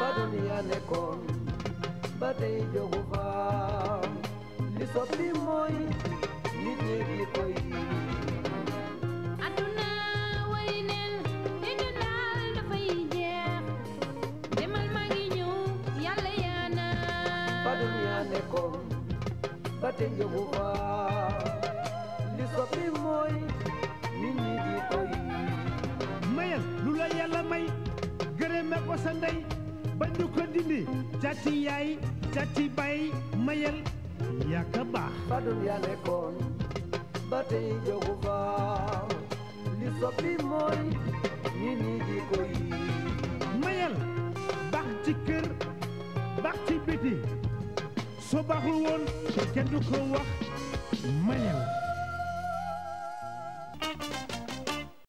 fa duniya nekkoon ba tey jógu fa li soppi mooy nit ñi di koy aduna wari neen te ñu daal dafay jeex demal maa ngi ñëw yàlla yaana fa duniya nekkoon ba tey jógu fa li soppi mooy nit ñi di koy mayal lu la yàlla may gërëme ko sa ndey ba ñu ko dindi càcci yaay càcci bay mayal yàkka baax fa duniya nekkoon ba tey jógu fa li soppi mooy nit ñi di koy mayal baax ci kër baax ci biti soo baaxul woon kenn du ko wax mayal